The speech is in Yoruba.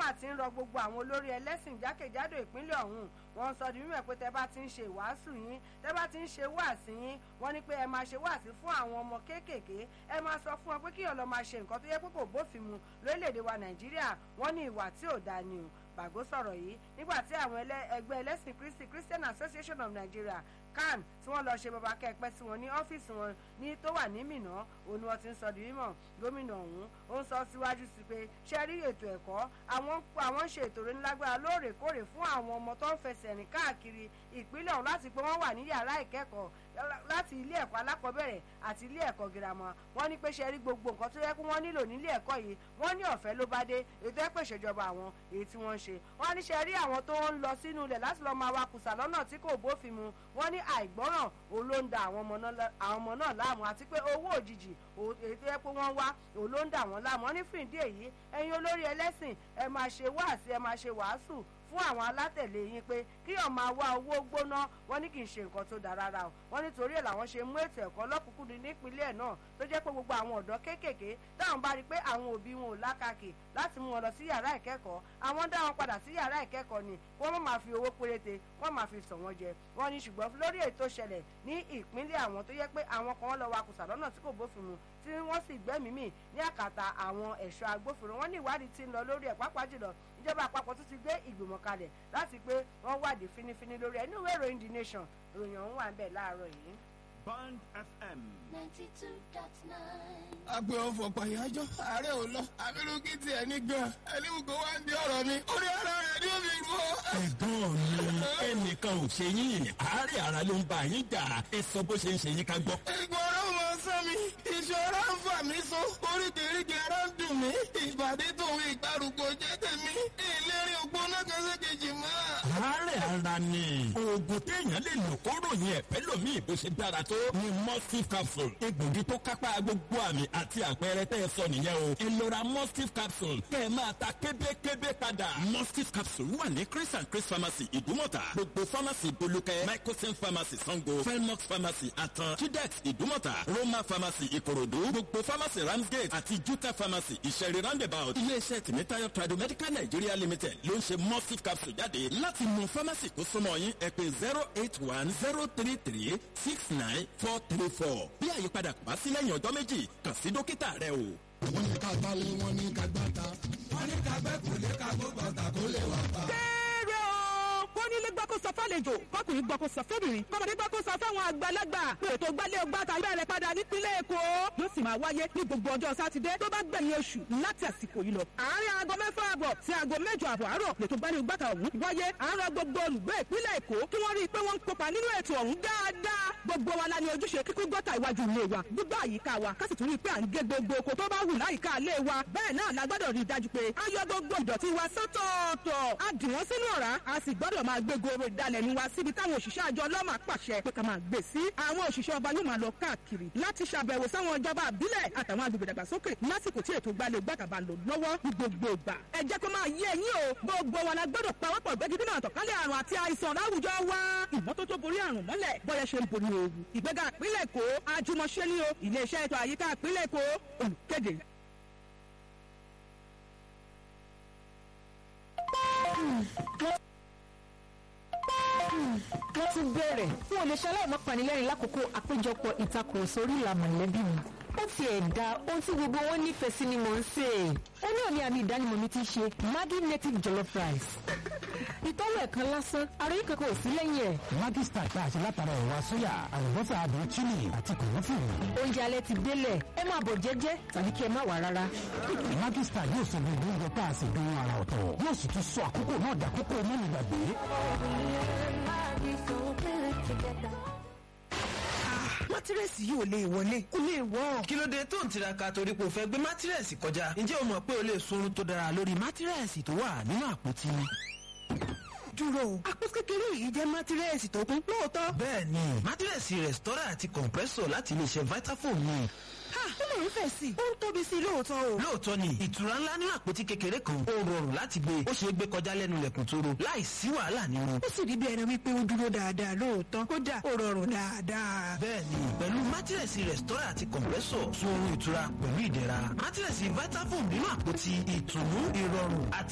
mà ti ń rọ gbogbo àwọn olórí ẹlẹ́sìn jákèjádò ìpínlẹ̀ ọ̀hún wọ́n sọ di mímọ̀ pé tẹ́ bá ti ń ṣe ìwàásù yín tẹ́ bá ti ń ṣe wáàsí yín wọ́n ní pé ẹ máa ṣe wáàsí fún àwọn ọmọ kéékèèké ẹ máa sọ fún wọn pé kíyàn lọ máa ṣe nǹkan tó yẹ pé kò bófin mu lórílẹ̀‐èdè wa nàìjíríà wọ́n ní ìwà tí ò dáa ni o bàgó sọ̀rọ̀ yìí nígbà tí àwọn ẹgbẹ́ ẹlẹ́sìn kristi christian association of nigeria can tí wọ́n lọ ṣe bàbá kẹ́pẹ́ sí wọn ní ọ́fíìsì wọn ní tó wà ní mìnà òun ni wọ́n ti ń sọ di mímọ̀ gómìnà ọ̀hún ó ń sọ síwájú sí pé ṣe rí ètò ẹ̀kọ́ àwọn àwọn ń ṣe ètò ìrónilágbára lóòrèkóòrè fún àwọn ọmọ tó ń fẹsẹ̀ rìn káàkiri ìpínlẹ̀ ọ̀hún láti pé wọ́n wà ní yàrá ìkẹ́kọ̀ọ́ láti ilé ẹ̀kọ́ alákọ̀ọ́bẹ̀rẹ̀ àti ilé ẹ̀kọ́ girama wọ́n ní pé ṣe rí gbogbo nǹkan tó yẹ kí wọ́n nílò nílé ẹ̀kọ́ yìí wọ́n ní ọ̀fẹ́ ló bá dé ètò ẹ̀pẹ̀ ìṣèjọba àwọn èyí tí wọ́n ń ṣe wọ́n ní ṣe rí àwọn tó ń lọ sínú ilẹ̀ láti lọ́ọ́ máa wakùsà lọ́nà tí kò bófin mu wọ́n ní àìgbọ́ràn òun ló ń da àwọn ọmọ náà láàmú àti pé owó òjijì èyí tó yẹ pé wọ́n wá òun ló ń dà wọ́n láàmú wọ́n ní fún ìdí èyí ẹ̀yin olórí ẹlẹ́sìn ẹ máa ṣe wáàsí ẹ máa ṣe wàásù fún àwọn alátẹ̀lé yín pé kíyàn máa wá owó gbóná wọn ní kì í ṣe nǹkan tó dáa rárá o wọn nítorí ẹ̀ làwọn ṣe mú ètò ẹ̀kọ́ lọ́kùnkúndùn nípínlẹ̀ náà tó jẹ́ pé gbogbo àwọn ọ̀dọ́ kéékèèké táwọn bá rí i pé àwọn òbí wọn ò lákàkì láti mú wọn lọ sí yàrá ìkẹ́kọ̀ọ́ àwọn dá wọn padà sí yàrá ìkẹ́kọ̀ọ́ ni wọ́n má máa fi owó péréte wọ́n máa fi sàn wọ́n jẹ wọ́n ní ṣùgbọ́n lórí ètò ṣẹlẹ̀ ní ìpínlẹ̀ àwọn tó yẹ pé àwọn kan lọ wakùsà lọ́nà tí kò bófin mu tí wọ́n sì gbẹ́mìí mì ní àkàtà àwọn ẹ̀ṣọ́ agbófinró wọ́n ní ìwádìí ti ń lọ lórí ẹ̀ pàápàá jùlọ ìjọba àpapọ̀ tún ti gbé ìgbìmọ̀ kalẹ̀ láti pé wọ́n wádìí fínífíní lórí ẹ̀ níwèé ìròyìn the nation ìròyìn ọ̀hún wà ń bẹ̀ láàárọ̀ yìí. Band FM. ninety two dot nine. agbe ọfọ pàyájọ ààrẹ ò lọ abirùkí tiẹ̀ ní gan ẹni gbogbo wa ń di ọ̀rọ̀ mi orí ara rẹ̀ ni ó fi rú ọ. ẹ̀gbọ́n mi ẹnìkan ò ṣe yín àárẹ̀ ara ló ń bá yín jà ẹ sọ bó ṣe ń ṣe yín ká gbọ́. ìgbọ̀rọ̀ mọ sán mi ìṣòro ń fà mí so oríkèéríkèé ara ń dùn mí ìbàdí tòun ìgbàrúgbó jẹ́ tèmi ìlérí ògbóná kan ṣe kejì mọ́. àárẹ̀ ara ni oògùn téèyàn lè lò kó ròyìn ẹ̀fẹ́ lòmíì bó ṣe dára tó ni mustif capsule egbògi tó kápá gbogbo àmì àti àpẹẹrẹ tẹ́ ẹ sọ nìyẹn o ẹ lọ ra mustif capsule kẹ́ ẹ máa ta kébékébé padà. mustif capsule wà ní chris and chris pharmacy ìdúmọ̀tà gbogbo pharmacy bolúkẹ́ microsen pharmacy sango felmox pharmacy àtàn chidex ìdúmọ̀tà roma pharmacy ìkòròdú gbogbo pharmacy ramsgate àti juta pharmacy ìṣẹ̀rí roundabout iléeṣẹ́ tìmítayọ̀ tradomedical nigeria limited ló ń ṣe mustif capsule jáde láti mọ pharmacy tó súnmọ́ yín ẹ pé zero eight one zero three three six nine four three four bí àyípadà kò bá sí lẹ́yìn ọjọ́ méjì kàn sí dókítà rẹ o. wọ́n ní ká balẹ̀ wọ́n ní ká gbàtà. wọ́n ní ká gbẹ́ kò lè ká gbó bàtà kó lè wà pa. kéré o kó nílé gbọ́ kó sọ fálejò kọkùnrin gbọ́ kó sọ fẹ́bìnrin kọ́mọdé gbọ́ kó sọ fáwọn àgbàlagbà pé ètò gbálẹ̀ ọgbà tàbí bẹ̀rẹ̀ padà nípínlẹ̀ èkó yóò sì máa wáyé ní gbogbo ọjọ́ sátidé tó bá gbẹ̀yìn oṣù láti àsìkò yìí lọ. àárín aago mẹ́fà àbọ̀ sí aago mẹ́jọ àbọ̀ àárọ̀ lètò gbálẹ̀ ọgbà tà ọ̀hún wáyé àárọ̀ gbogbo olùgbé ìpínlẹ̀ èkó kí wọ́n rí i pé wọ́n ń kópa nínú ètò ọ̀hún dáadáa gbogbo wa la ní ojúṣe kíkún gọ́tà iwájú ilé wa gbígbà àyíká wa ká sì tún rí i pé à ń gé gbogbo oko tó bá wù láyìíká ilé wa bẹ́ẹ̀ náà la gbọ́dọ̀ rí i dájú pé a yọ gbogbo ìdọ̀tí wa sọ́tọ̀ọ̀tọ̀ a dì wọ́n sínú ọ̀rá a sì gbọ́dọ̀ máa gbé goro ìdalẹ̀nu wa síbi táwọn òṣìṣẹ́ àjọ ọlọ́mà pàṣẹ pé ká máa gbé sí àwọn òṣìṣẹ́ ọba yóò máa lọ káàkiri láti ṣàbẹ̀wò sáwọn ìjọba àbílẹ̀ àtàwọn agbègbè dàgbàsókè lásìkò tí ètò gbalẹ̀ gbàtàbà lò lọ́wọ́ ní gbogbo ìgbà ẹ jẹ́ kó máa yé ẹ̀yin o gbogbo wa la gbọ́dọ̀ pawọ́pọ̀ gbẹ́gidínà àtọ̀kálẹ̀ àrùn àti àìsàn láwùjọ wa ìmọ́tótó borí àrùn mọ́lẹ̀ bọ́yẹ ṣe ń borí ooru ìgbéga ìpínlẹ̀ èkó àjùmọ̀ṣe ni o iléeṣẹ́ ètò àyíká ìpínlẹ̀ èkó olùkéde wọ́n ti bẹ̀rẹ̀ fún olùṣẹ́ aláìmọ́ panilẹ́rìn lákòókò àpéjọpọ̀ ìtakùrọ̀sọ orí ìlà mọ̀lẹ́bí mi. ó ti ẹ̀dá ohun tí gbogbo wọn nífẹ̀ẹ́ sí ni mò ń sè é. ó náà ní àmì ìdánimọ̀ mi ti ṣe Maggi native jollof rice. ìtọ́wò ẹ̀kan lásán ara yìí kankan ò sí lẹ́yìn ẹ̀. Maggi star tá a ṣe látara ẹ̀wà sóyà àlùbọ́sà àdùn chili àti kòmọ́fìrì. oúnjẹ alẹ́ ti délẹ̀ ẹ máa bọ̀ jẹ́jẹ́ tàbí kí ẹ má wà rárá. Maggi star yóò sọ gbogbo oúnjẹ tá a sì dùn ara ọ̀tọ̀ yóò sì tún sọ àkókò náà dàkókò mẹ́rin gbàgbé. mátírẹ́sì yìí ò lè wọlé kò lè wọ́. kí ló dé tó ń tiraka torí pé o fẹ́ gbé mátírẹ́sì kọjá ǹjẹ́ o mọ̀ pé o lè sunrun tó dára lórí mátírẹ́sì tó wà nínú àpótí dúró àpò kékeré yìí jẹ́ mátírẹ́sì tó kún lóòótọ́. bẹ́ẹ̀ni mátírẹ́sì rẹ̀stọ́rà àti compressor láti iléeṣẹ́ vitafoam ni. ha ó lè ń fẹ̀ sí i ó ń tóbi sí i lóòótọ́ o. lóòótọ́ ni ìtura ńlá nínú àpótí kékeré kan ó rọrùn láti gbé ó ṣeé gbé kọjá lẹ́nu lẹ̀kùn tó ro láì sí wàhálà nínú. ó sì rí bí ẹni wípé ó dúró dáadáa lóòótọ́ kódà ó rọrùn dáadáa. bẹ́ẹ̀ni pẹ̀lú mátírẹ́sì rẹ̀stọ́rà àti compressor sun oorun ìtura pẹ̀lú ìdẹ̀ra mátírẹ́sì vitafoam nínú àpótí ìtùnú ìrọ̀rùn àti